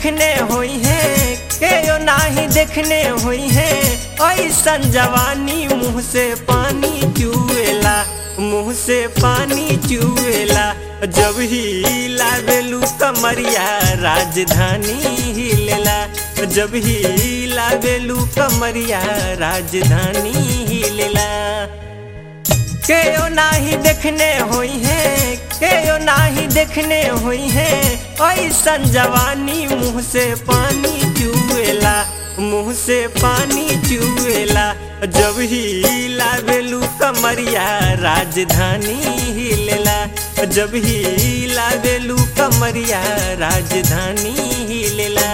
देखने हुई है केयो नाही देखने हुई है ऐसन जवानी मुंह से पानी चुएला मुंह से पानी चुएला जब ही लावेलू कमरिया राजधानी हिलेला जब ही लावेलू कमरिया राजधानी हिलेला केयो नाही देखने हुई है केयो नाही देखने हुई है ऐसन जवानी मुंह से पानी चुएला मुंह से पानी चुएला जब ही लावेलू कमरिया राजधानी हिलेला जब ही लावेलू कमरिया राजधानी हिलेला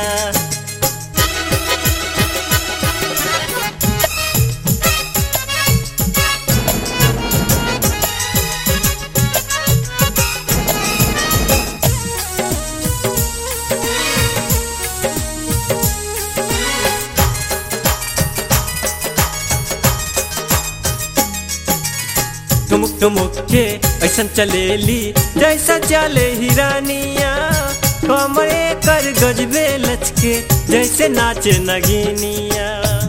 ठुमुक ठुमुक के ऐसन चलेली जैसा चले हिरानिया कमरे कर गजबे लचके जैसे नाचे नगीनिया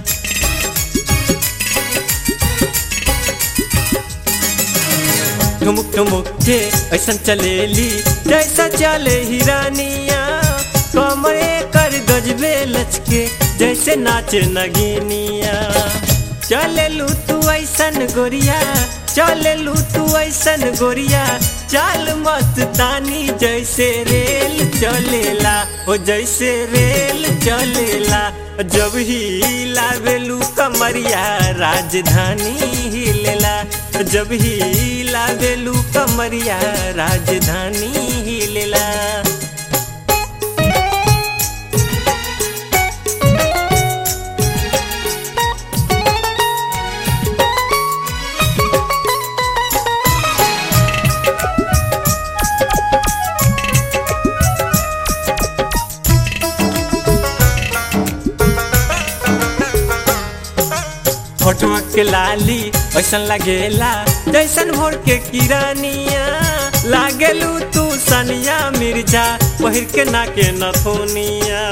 ठुमुक ठुमुक के ऐसन चलेली जैसा चले हिरानिया कमरे कर गजबे लचके जैसे नाचे नगीनिया चलेलू तू ऐसन गोरिया चलेलू तू ऐसन गोरिया चाल मस्तानी जैसे रेल चलेला ओ जैसे रेल चलेला जब ही लावेलू कमरिया राजधानी हिलेला जब ही लावेलू कमरिया राजधानी हिलेला फोटो के लाली ऐसन लगेला जैसन भोर के किरानिया लागेलू तू सनिया मिर्जा पहिर के ना के नथोनिया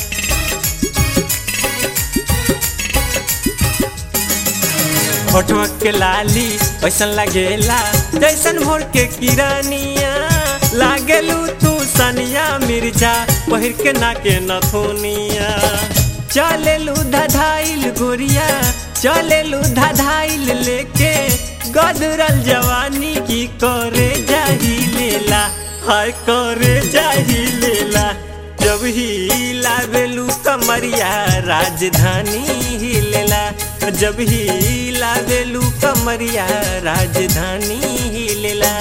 फोटो के लाली ऐसन लगेला जैसन भोर के किरानिया लागेलू तू सनिया मिर्जा पहिर के ना के नथोनिया चलेलू धधाइल गोरिया चलेलू धधाइल लेके गदरल जवानी की करे जाही लेला हाय करे जाही लेला जब ही लावेलू कमरिया राजधानी हिलेला जब ही लावेलू कमरिया राजधानी हिलेला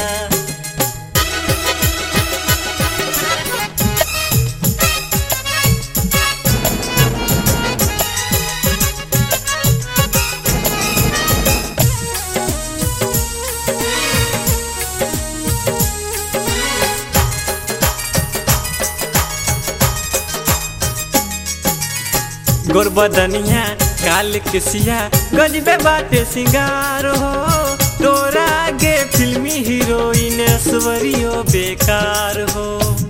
गोरबदनिया काल किसिया गजबे बाटे सिंगार हो तोरा आगे फिल्मी हीरोइन ऐश्वर्यो बेकार हो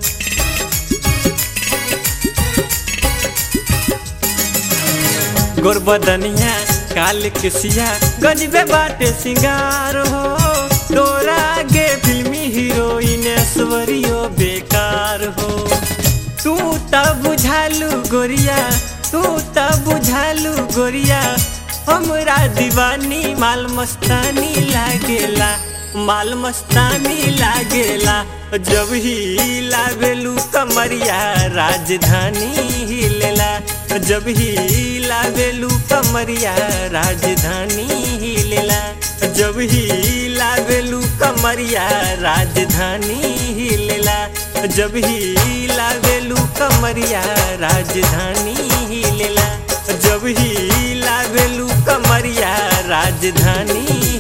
गोरबदनिया काल किसिया गजबे बाटे सिंगार हो तोरा आगे फिल्मी हीरोइन ऐश्वर्यो बेकार हो तू तब बुझालू गोरिया तू तब बुझालू गोरिया हमरा दीवानी माल मस्तानी लागेला माल मस्तानी लागेला जब ही लावेलू कमरिया राजधानी हिलेला जब ही लावेलू कमरिया राजधानी हिलेला जब ही लावेलू कमरिया राजधानी हिलेला जब ही लावेलू कमरिया राजधानी हिलेला जब ही लावेलू कमरिया राजधानी